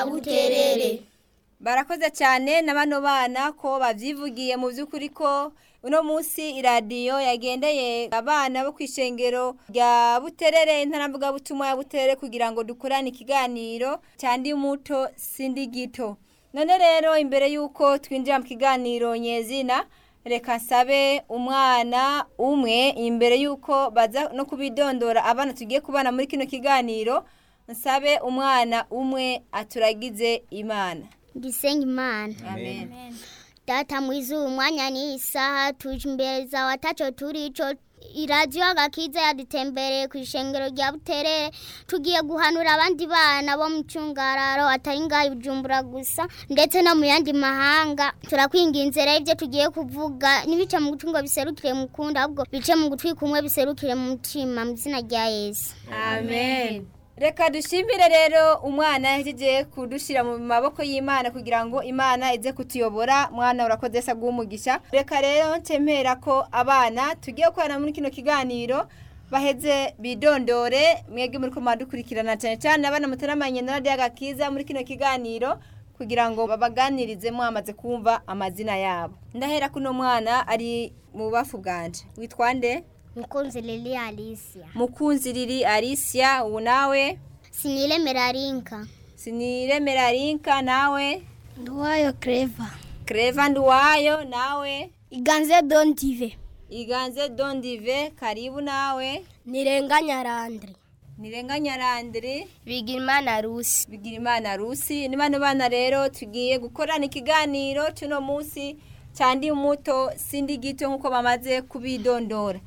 buterere barakoze cyane na bano bana ko babyivugiye mu by'ukuri ko uno munsi iradiyo yagendeye abana bo ku ishengero rya buterere intaravugabutumwa ya buterere kugira ngo dukorane ikiganiro cyandi muto sindi gito none rero imbere y'uko twinjira mu kiganiro nyezina reka nsabe umwana umwe imbere y'uko baza no kubidondora abana tugiye kubana muri kino kiganiro nsabe umwana umwe aturagize imana gisenga imana amen data mwiza uyu mwanya ni isaha tuje imbere zawe ataco turico iradiyo agakiza yadutembereye ku ishengero rya buterere tugiye guhanura abandi bana bo mu cyungararo atari ngaho ibujumbura gusa ndetse no mu yandi mahanga turakwinginze rero ibyo tugiye kuvuga ntibice mu gutwi ngo biserukire mu kundi ahubwo bice mu gutwi kumwe biserukire mu mutima mu izina rya yesu amen reka dushimire rero umwana yahejeje kudushyira mu maboko y'imana kugira ngo imana ize kutuyobora mwana urakoze se umugisha reka rero ntempera ko abana tugiye gukorana muri kino kiganiro baheze bidondore mwebwe muri ko dukurikirana cyane cyane abana mutaramanye na radiyo agakiza muri kino kiganiro kugira ngo babaganirize mwamaze kumva amazina yabo ndahera kuno mwana ari mu bubafu bwanje witwa nde mukunzi lili alicia mukunzi riri Alicia ubu nawe siniremera rinka siniremera rinka nawe nduwayo kereva Creva Nduwayo nawe iganze dontive Iganze Dondive karibu nawe nirenganya randri Nirenganya Landry bigirimana rusi Bigirimana Rusi ni bano bana rero tugiye gukorana ikiganiro cy'uno munsi cyandi muto sindi gito nkuko bamaze kubidondora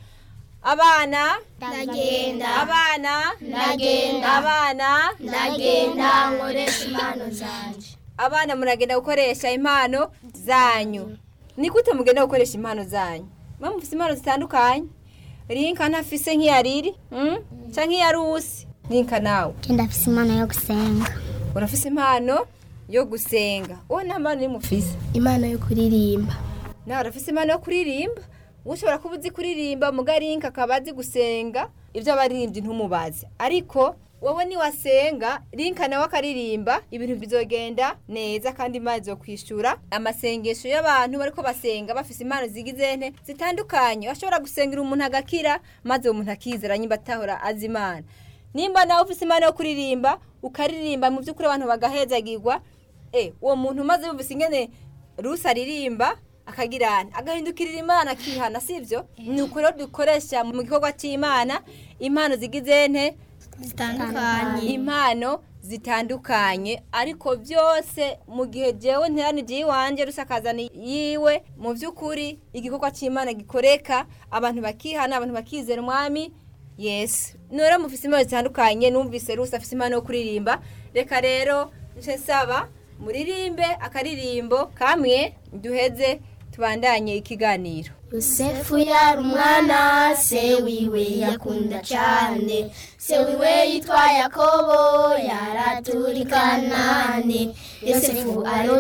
abana ndagenda abana Ndagenda. abana ndagenda nkoresha impano zanje abana muragenda gukoresha impano zanyu ni gute mugenda gukoresha impano zanyu mwe mufite impano zitandukanye rinka ntafise nk'iya riri mm? cyangwa nk'iya rusi rinka nawe genda afise impano yo gusenga urafise impano yo gusenga wowe nta mpano nimwe ufise impano yo kuririmba nawe urafise impano yo kuririmba ushobora kuba uzi kuririmba muga rinka akaba azi gusenga ibyo abaririmbyi ntumubaze ariko wowe niwasenga rinka nawe akaririmba ibintu bizogenda neza kandi imana izokwishura amasengesho y'abantu bariko basenga bafise impano zigize nte zitandukanye bashobora gusengera umuntu agakira maze uwo muntu akizera nyimba atahora azi imana nimba nawe ufise impano yo kuririmba ukaririmba mu by'ukuri abantu bagahezagirwa eh uwo muntu umaze yumvise ingene rusi aririmba akagirana agahindukirira imana akihana sibyo ni uko rero dukoresha mu gikorwa cy'imana impano zigize nte zitandukanye impano zitandukanye ariko byose mu gihe jewe nteranije iwanjye rusakazana yiwe mu by'ukuri igikorwa cy'imana gikoreka abantu bakihana abantu bakizera umwami yesu nora mufise impano zitandukanye numvise rusi afise impano yo kuririmba reka rero nce nsaba muririmbe akaririmbo kamwe duheze tubandanye ikiganiro yosefu yari umwana se wiwe yakunda cyane se wiwe yitwa yakobo yaraturikanane yosefu aro